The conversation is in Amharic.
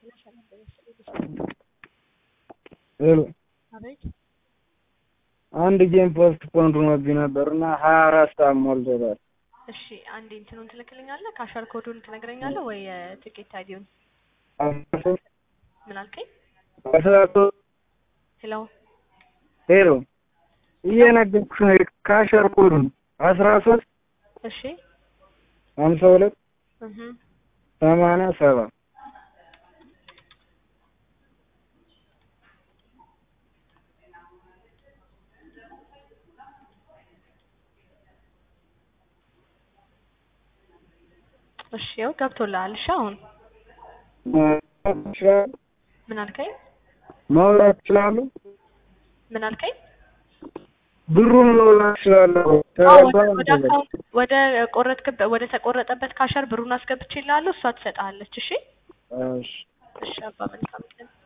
ሄሎ አቤት አንድ ጌም ፖስት ፖንድ ሆኖብኝ ነበር እና ሀያ አራት ሰዓት ሞልቶታል። እሺ አንዴ እንትኑን ትልክልኛለህ? ካሻር ኮዱን ትነግረኛለህ ወይ የትኬት አይዲውን? ምን አልከኝ? አስራ ሶስት ሄሎ ሄሎ እየነገርኩሽ ነው። ካሸር ኮዱን አስራ ሶስት እሺ ሀምሳ ሁለት እህ ሰማንያ ሰባ እሺ ያው ገብቶልሃል። እሺ አሁን ይችላሉ ምን አልከኝ? መውላት ይችላሉ። ምን አልከኝ? ብሩን መውላት ይችላለሁ። አዎ ወደ ወደ አካውንት ወደ ቆረጥክበት ወደ ተቆረጠበት ካሸር ብሩን አስገብቼልሃለሁ። እሷ ትሰጥሃለች። እሺ እሺ እሺ አባ መልካም ቀን